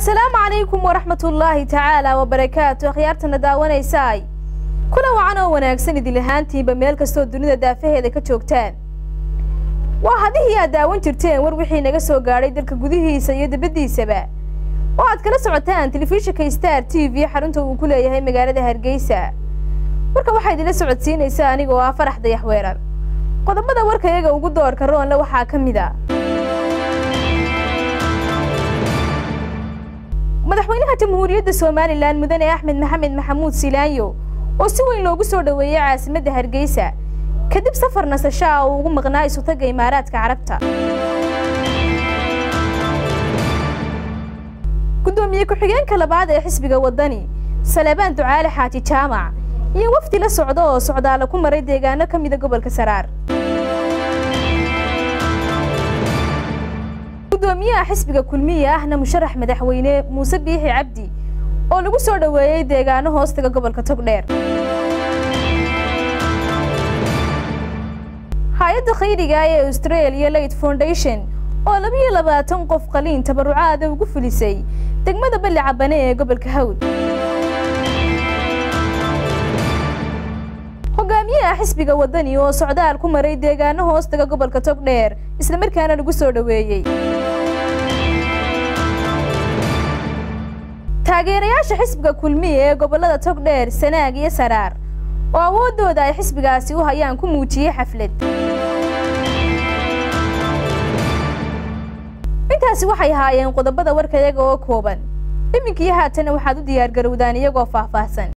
asalaamu calaykum waraxmatullaahi tacaala wabarakaatu akhyaartana daawanaysaay kuna wacan oo wanaagsan idil ahaantiinba meel kastoo dunida daafaheeda ka joogtaan waa hadihii aad daawan jirteen war wixii naga soo gaadhay dalka gudihiisa iyo dibaddiisaba oo aad kala socotaan telefishinka star t v xarunta uu ku leeyahay magaalada hargeysa warka waxaa idinla socodsiinaysaa aniga oo ah farax dayax weerar qodobada warka iyaga ugu doorka roonle waxaa ka mid a madaxweynaha jamhuuriyadda somalilan mudane axmed maxamed maxamuud silaanyo oo si weyn loogu soo dhoweeyey caasimadda hargeysa kadib safar nasasho ah uu ugu maqnaa isutaga imaaraadka carabta guddoomiye ku-xigeenka labaad ee xisbiga waddani salebaan ducaale xaaji jaamac iyo wafdi la socda oo socdaala ku maray deegaano ka mida gobolka saraar gudoomiyaha xisbiga kulmiye ahna musharax madaxweyne muuse biixi cabdi oo lagu soo dhoweeyey deegaano hoostaga gobolka togdheer hay-adda khayriga ee australia late foundation oo labiyo labaatan qof qaliin tabarucaada ugu fulisay degmada balli cabane ee gobolka hawd hogaamiyaha xisbiga waddani oo socdaal ku maray deegaano hoostaga gobolka togdheer islamarkaana lagu soo dhoweeyey taageerayaasha xisbiga kulmiye ee gobollada togdheer sanaag iyo saraar oo awooddooda ay xisbigaasi u hayaan ku muujiyey xaflad intaasi waxay ahaayeen qodobada warka iyaga oo kooban iminkii haatana waxaad u diyaargarowdaan iyagoo faahfaahsan